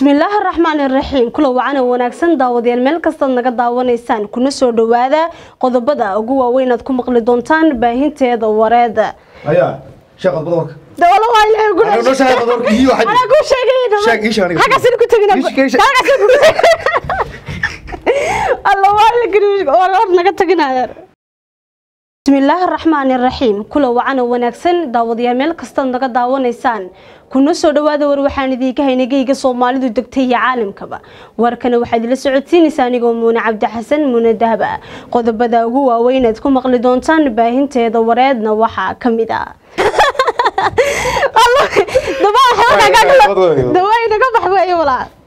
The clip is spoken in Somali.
bismillaahi raxmaani raxiim kula wacana wanaagsan daawadayaal meel kastaad naga daawanaysaan kuna soo dhawaada qodobada ugu waaweyn aad ku maqli doontaan baahinteeda wareeda ayaa sheekh qodbada warka dawala waa ilaahay ugu Anaa noo sheegay qodobka iyo waxa anaa kuu sheegay Sheeg, ii sheeg aniga. halkaasina ku tegina Ii sheeg, ii sheeg. halkaasina ku alla waa la gari war war naga teginaya bismillaahi raxmaani raxiim kula wacana wanaagsan daawadayaal meel kastaad naga daawanaysaan kuna soo dhawaada war waxaan idiinka haynay geyga soomaalidu degtay iyo caalamkaba warkana waxaad ila socodsiinaysaa anigoo muune cabdi xasan muune dahaba qodobada ugu waaweyn aad ku maqli doontaan baahinteeda wareedna waxaa ka mid ah dawaa naga bax weeye walaa